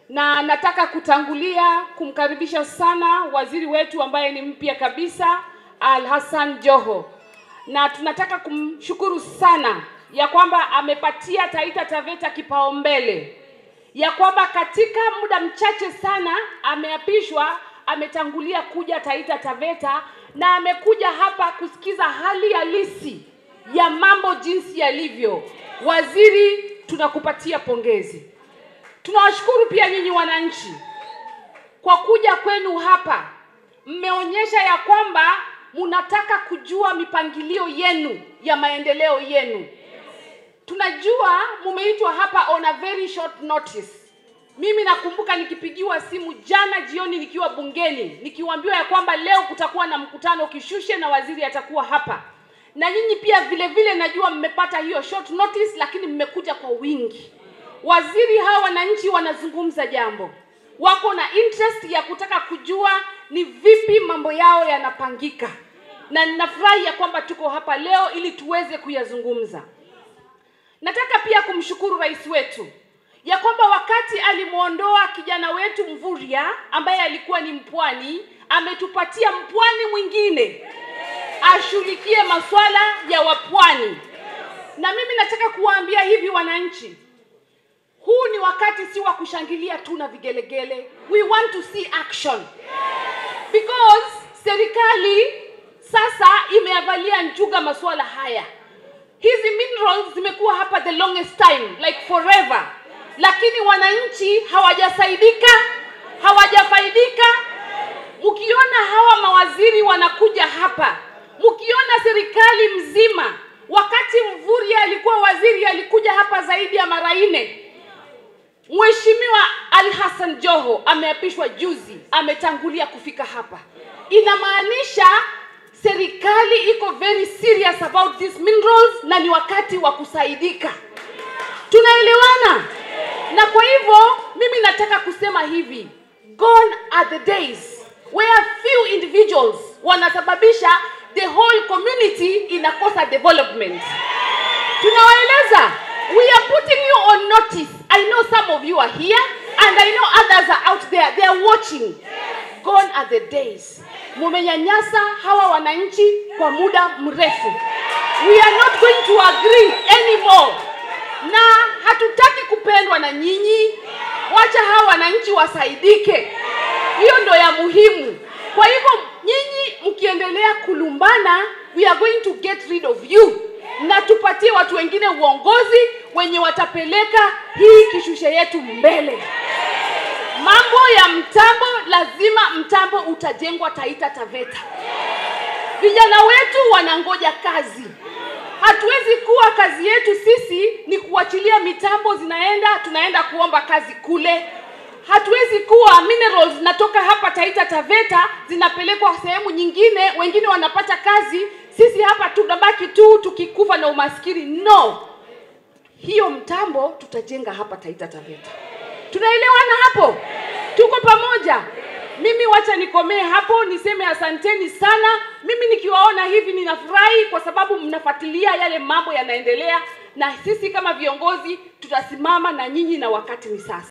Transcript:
na nataka kutangulia kumkaribisha sana waziri wetu ambaye ni mpya kabisa Al Hassan Joho, na tunataka kumshukuru sana ya kwamba amepatia Taita Taveta kipaumbele, ya kwamba katika muda mchache sana ameapishwa, ametangulia kuja Taita Taveta na amekuja hapa kusikiza hali halisi ya mambo jinsi yalivyo. Waziri, tunakupatia pongezi. Tunawashukuru pia nyinyi wananchi kwa kuja kwenu hapa. Mmeonyesha ya kwamba mnataka kujua mipangilio yenu ya maendeleo yenu. Tunajua mumeitwa hapa on a very short notice. Mimi nakumbuka nikipigiwa simu jana jioni nikiwa bungeni nikiwaambiwa ya kwamba leo kutakuwa na mkutano Kishushe na waziri atakuwa hapa, na nyinyi pia vile vile najua mmepata hiyo short notice, lakini mmekuja kwa wingi. Waziri, hawa wananchi wanazungumza jambo, wako na interest ya kutaka kujua ni vipi mambo yao yanapangika, na ninafurahi ya kwamba tuko hapa leo ili tuweze kuyazungumza. Nataka pia kumshukuru rais wetu ya kwamba wakati alimwondoa kijana wetu Mvurya ambaye alikuwa ni mpwani, ametupatia mpwani mwingine ashughulikie masuala ya wapwani. Na mimi nataka kuwaambia hivi wananchi, huu ni wakati si wa kushangilia tu na vigelegele. We want to see action because serikali sasa imeavalia njuga masuala haya. Hizi minerals zimekuwa hapa the longest time like forever, lakini wananchi hawajasaidika, hawajafaidika. Mkiona hawa mawaziri wanakuja hapa, mkiona serikali mzima, wakati Mvurya alikuwa waziri alikuja hapa zaidi ya mara nne. Mheshimiwa Ali Hassan Joho ameapishwa juzi, ametangulia kufika hapa. Inamaanisha serikali iko very serious about these minerals na ni wakati wa kusaidika. Tunaelewana? Na kwa hivyo mimi nataka kusema hivi, gone are the days where few individuals wanasababisha the whole community inakosa development. Tunawaeleza, we are putting you on notice. I know some of you are here and I know others are out there. They are watching. Gone are the days. Mumenyanyasa hawa wananchi kwa muda mrefu. We are not going to agree anymore. Na hatutaki kupendwa na nyinyi. Wacha hawa wananchi wasaidike. Hiyo ndo ya muhimu. Kwa hivyo nyinyi mkiendelea kulumbana, we are going to get rid of you na tupatie watu wengine uongozi wenye watapeleka hii kishushe yetu mbele. Mambo ya mtambo, lazima mtambo utajengwa Taita Taveta. Vijana wetu wanangoja kazi. Hatuwezi kuwa kazi yetu sisi ni kuachilia mitambo zinaenda, tunaenda kuomba kazi kule. Hatuwezi kuwa minerals zinatoka hapa Taita Taveta zinapelekwa sehemu nyingine, wengine wanapata kazi, sisi hapa tunabaki tu tukikufa na umaskini. No, hiyo mtambo tutajenga hapa Taita Taveta. Tunaelewana hapo? Tuko pamoja? Mimi wacha nikomee hapo, niseme asanteni sana. Mimi nikiwaona hivi ninafurahi kwa sababu mnafuatilia yale mambo yanaendelea, na sisi kama viongozi tutasimama na nyinyi, na wakati ni sasa.